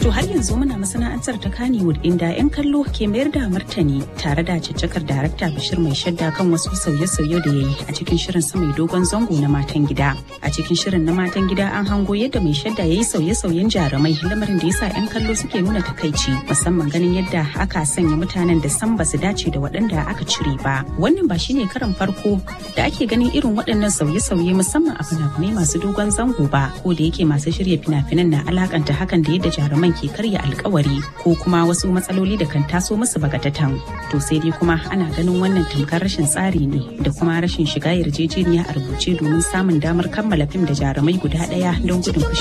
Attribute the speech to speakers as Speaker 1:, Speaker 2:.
Speaker 1: To har yanzu muna masana'antar ta Kannywood inda 'yan kallo ke mayar da martani tare da caccakar darakta Bashir mai shadda kan wasu sauye-sauye da ya yi a cikin shirin sa mai dogon zango na matan gida. A cikin shirin na matan gida an hango yadda mai shadda ya yi sauye-sauyen jarumai lamarin da yasa 'yan kallo suke nuna takaici musamman ganin yadda aka sanya mutanen da san ba su dace da waɗanda aka cire ba. Wannan ba shine karan farko da ake ganin irin waɗannan sauye-sauye musamman a fina-finai masu dogon zango ba ko da yake masu shirya fina-finan na alakanta hakan da yadda jaruman ke karya alkawari ko kuma wasu matsaloli da kan taso musu bagatatan to sai dai kuma ana ganin wannan tamkar rashin tsari ne da kuma rashin shiga yarjejeniya a rubuce domin samun damar kammala fim da jarumai guda ɗaya don gudun fushi